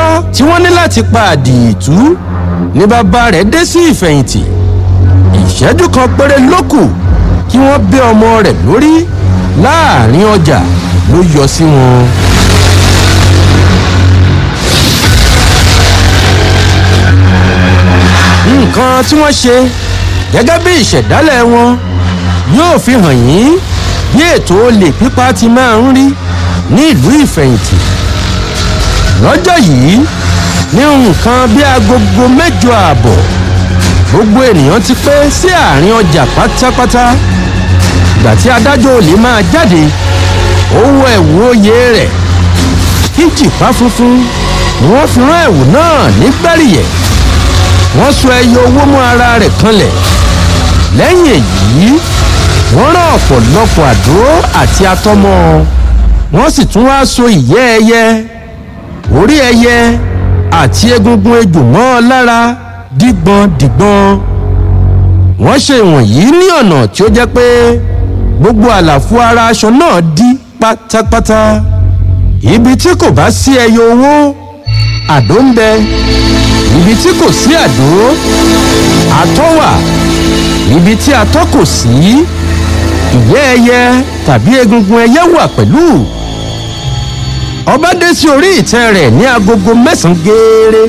lọ́wọ́ tí wọ́n ní láti pa àdììtú ní bàbá rẹ̀ dé sí ìfẹ̀yìntì ìṣẹ́jú kan péré ló kù kí wọ́n bẹ́ ọmọ rẹ̀ lórí láàrin ọjà ló yọ sí wọn. nǹkan tí wọ́n ṣe gẹ́gẹ́ bí ìṣẹ̀dálẹ̀ wọn yóò fi hàn yín bí ètò olè pípa ti máa ń rí ní ìlú ìfẹ̀yìntì lọ́jọ́ yìí ní nǹkan bí agogo mẹ́jọ ààbọ̀ gbogbo ènìyàn ti pé sí àárín ọjà pátápátá ìgbà tí adájọ́ olè máa jáde ó wọ ẹ̀wù oyè rẹ̀ kíjìpá funfun ni wọ́n fi rán ẹ̀wù náà ní gbẹ́rìyẹ̀ wọ́n so ẹyọ owó mọ́ ara rẹ̀ kanlẹ̀ lẹ́yìn èyí wọ́n rán ọ̀pọ̀lọpọ̀ àdó àti atọ́mọ́ wọ́n sì tún wá so ìyẹ́ ẹyẹ orí ẹyẹ àti egungun ejò mọ́ ọ lára dígbọn dígbọn wọ́n ṣe ìwọ̀nyí ní ọ̀nà tí ó jẹ́ pé gbogbo àlàfo ara aṣọ náà dí pátápátá ibi tí kò bá sí ẹyọ owó àdó ń bẹ ibi tí kò sí àdó àtọ́ wà ibi tí atọ́ kò sí ìyẹ́ ẹyẹ tàbí egungun ẹyẹ wà pẹ̀lú ọba dé sí orí ìtẹ́ rẹ̀ ní agogo mẹ́sàn-án gééré